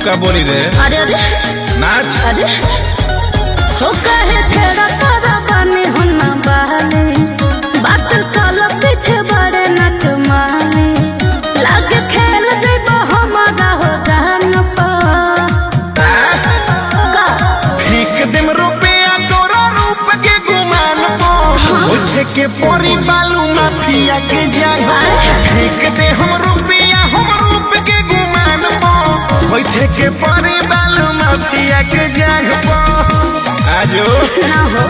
का बोली रे अरे अरे नाच अरे हो कहे छेड़ा तारा बानी हुन्ना बहले बात कल पीछे बड़े नच माले लागे खेल जइबो हमारा हो जान पर का फेंक देम रुपया तोरा रूप के गुमान पो उठे के पोरी बालू माफिया के जाग फेंक दे हम रुपया हम रूप के गुमान पो बैठे के पोरी बालू माफिया के जाग पो आजो ना हो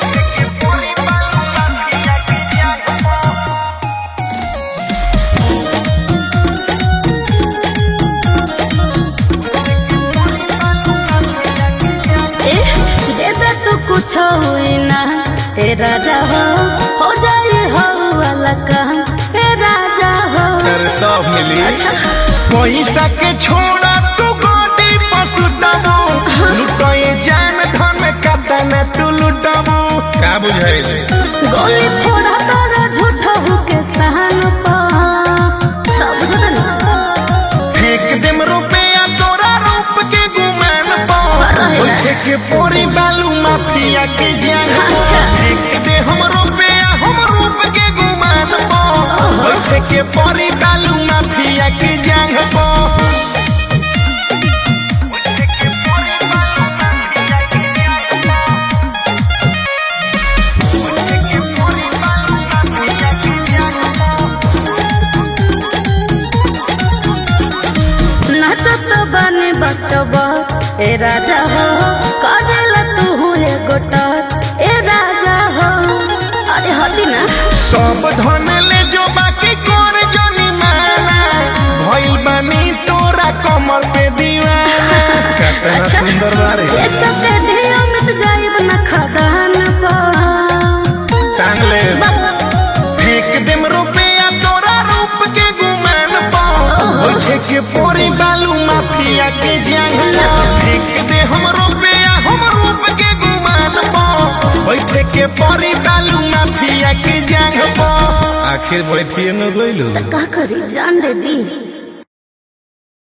ए, दे दे तू कुछ हुई ना हे राजा हो हो जाए हो वाला काम हे राजा हो कर सब मिली अच्छा पैसा के छोड़ा तू गोदी पसुतबू लुटोए जान धन कतन तू लुटबू का बुझाइल गोली फोड़ा तारा झूठा हो के सहन पा सब झूठा ना फेंक देम रुपया तोरा रूप के गुमान पो उठे के पोरी बालू माफिया के जान अच्छा। फेंक दे हम रुपया हम रूप के गुमान पो उठे के पोरी बालू माफिया के जान पो नाचत बने बचबा ए राजा हो करेला तू हुए गोटा ए राजा हो अरे हटी ना सब धन ले जो बाकी कर जनी माना भइल बानी तोरा कमल पे दीवाना कितना अच्छा। सुंदर बारे ये सब के धिया मिट जाइब न खदान पा टांग ले फेंक देम रुपया तोरा रूप के गुमान पा उठे के पोरी बालू माफिया के जांगला फेंक दे हम रुपया हम रूप के गुमान पा उठे के पोरी बालू माफिया के जांग पा आखिर बैठिए न गइलो का करी जान दे दी